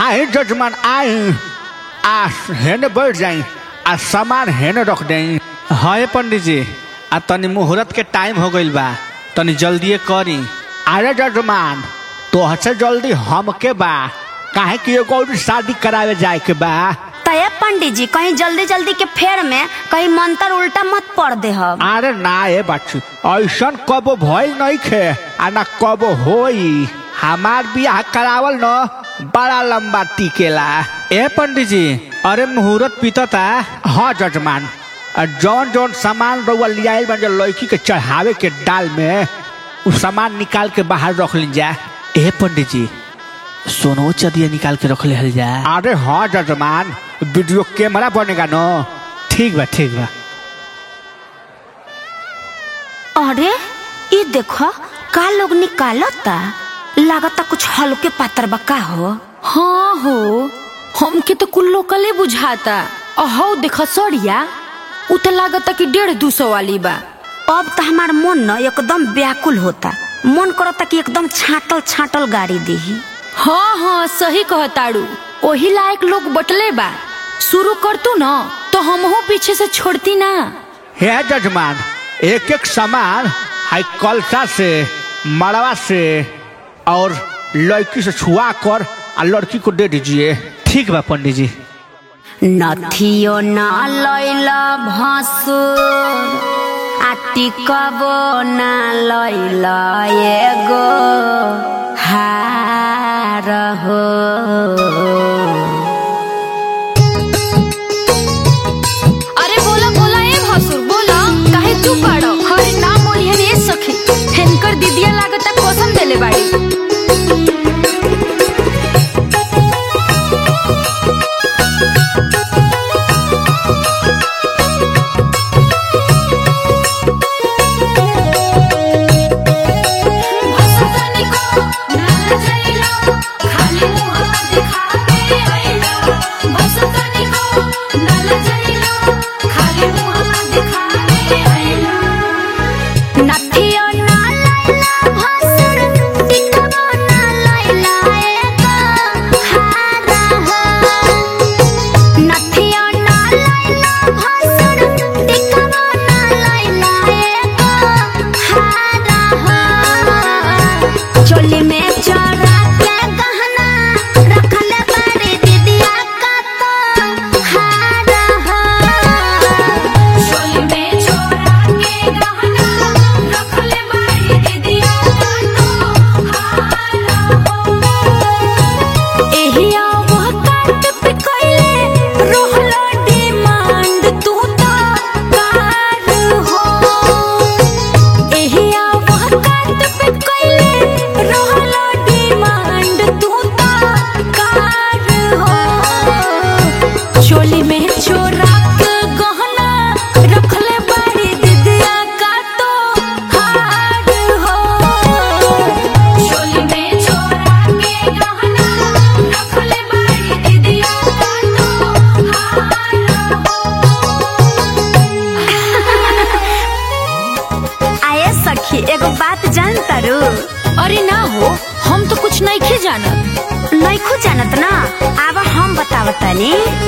आए जजमान आए आ हेने बैठ जाई आ सामान हेने रख देई हाँ ये पंडित जी आ तनी मुहूर्त के टाइम हो गइल बा तनी जल्दिए करी अरे जजमान तोहसे जल्दी हमके बा काहे कि एगो और शादी करावे जाए के बा तय पंडित जी कहीं जल्दी जल्दी के फेर में कहीं मंत्र उल्टा मत पड़ दे हम अरे ना ए बच्ची ऐसन कबो भइल नहीं खे आ ना कबो होई हमार बियाह करावल न बड़ा लंबा टिकेला ए पंडित जी अरे मुहूर्त पीतता हाँ जजमान आ जौन जौन सामान रउआ लियाइल बन लड़की के चढ़ावे के डाल में उ सामान निकाल के बाहर रख ली जा ए पंडित जी सोनो चदिया निकाल के रख ले हल जा अरे हाँ जजमान वीडियो कैमरा बनेगा न ठीक बा ठीक बा अरे ये देखो का लोग निकालता लागता कुछ हल्के पात्र बा का हो हाँ हो हमके तो कुल लोकले बुझाता अहो देख सड़िया उ तो लागता कि डेढ़ दू सौ वाली बा अब तो हमार मन न एकदम व्याकुल होता मन करता कि एकदम छाटल छाटल गाड़ी दीही हाँ हाँ सही कहताड़ू ओही लायक लोग बटले बा शुरू कर तू न तो हमहू पीछे से छोड़ती ना हे जजमान एक एक सामान हाई कलसा से मड़वा से और लड़की से छुआ कर आ लड़की को दे दीजिए ठीक बा पंडित जी नथियो ना लैला भसुर आ टिकबो ना लैला एगो हार हो अरे बोला बोला ए भसुर बोला काहे तू पड़ो हरे ना बोली हरे सखी हेनकर दीदिया लागता कसम देले बाड़ी नथियो ना लैला भसुर टिकबो ना लैला एगो हार हो नथियो ना लैला भसुर टिकबो ना लैला एगो हार हो चोली में चोरा के गहना रखले बाड़ी दीदिया का तो हार हो चोली में चोरा के गहना रखले बाड़ी दीदिया का तो हार हो एही आवह काट पे कइले रोहलो डिमांड तू तो कार हो एही आवह काट पे कइले रोहलो डिमांड तू तो कार हो चोली में चोरा के गहना रखले बाड़ी दीदिया का तो हार हो चोली में चोरा के गहना रखले बाड़ी दीदिया का तो हार आए सखी एगो बात जान तारू अरे ना हो हम तो कुछ नहीं खे जानत नइखू जानत ना आब हम बतावतानी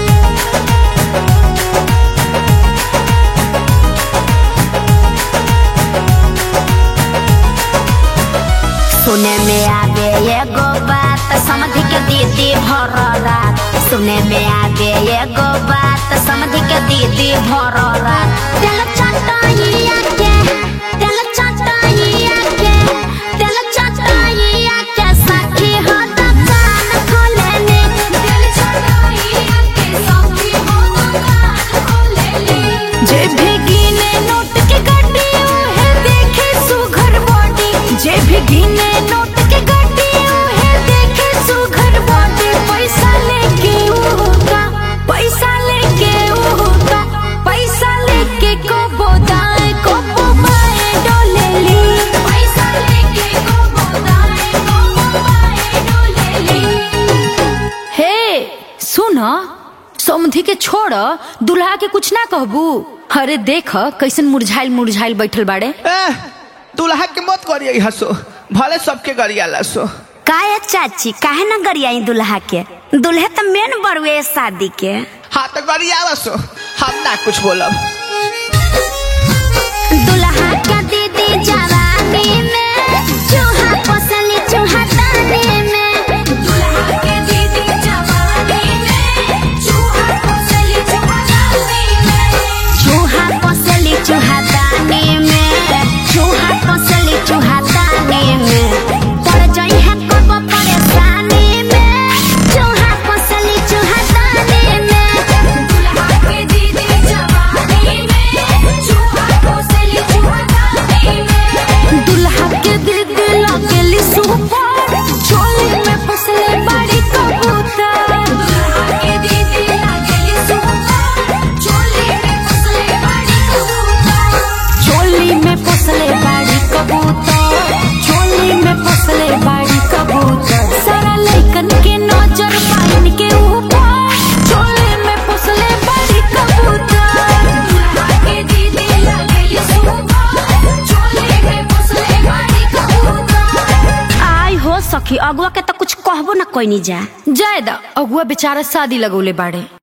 सुने में आवे एगो बात समझ के दीदी भर रात सुने में आवे एगो बात समझ के दीदी भर रात तेल चटाइया के तेल चटाइया के तेल चटाइया के सखी हो दुकान खोलेने तेल चटाइया के सखी हो दुकान खोलेने जे भी गिने नोट के गड्डी है देखे सुघर बॉडी जे भी गिने नोट के गड्डी है देखे सुघर बॉडी पैसा लेके उहुका पैसा लेके उहुका पैसा लेके को बोदाए को बोबाए डोलेली पैसा लेके को बोदाए को बोबाए डोलेली हे सुन समधी के छोड़ दुल्हा के कुछ ना कहबू अरे देख कैसन मुरझाइल मुरझाइल बैठल बाड़े ए, दुल्हा के मत करिए हसो भले सबके गरियाला सो काहे चाची काहे ना गरियाई दुल्हा के दुल्हे तो मेन बड़ुए शादी के हाँ तो करी आवस हम ना कुछ बोलब दुल्हा का दीदी जवानी में चूहा पोसली चूहा दानी में दुल्हा के दीदी जवानी में चूहा पोसली चूहा दानी में चूहा पोसली चूहा दानी में चूहा पोसली चूहा दानी में पड़ जाई है कब परेशानी में चूहा पोसली चूहा दानी में दुल्हा के दीदी जवानी में चूहा पोसली चूहा दानी में दुल्हा के दीदी लगेली सुपर चोली में फसले बड़ी कबूतर दुल्हा के दीदी लगेली सुपर चोली में फसले बड़ी कबूतर चोली में फसले बड़ी कबूतर चोली में फसले बड़ी कबूतर सारा लइकन के नजर पाइन के ऊपर चोली में फसले बड़ी कबूतर दुल्हा के दीदी लगेली सुपर चोली में फसले बड़ी कबूतर आई हो सखी अगुआ के तो कुछ कहबो ना कोई नहीं जा जायदा अगुआ बेचारा शादी लगौले बाड़े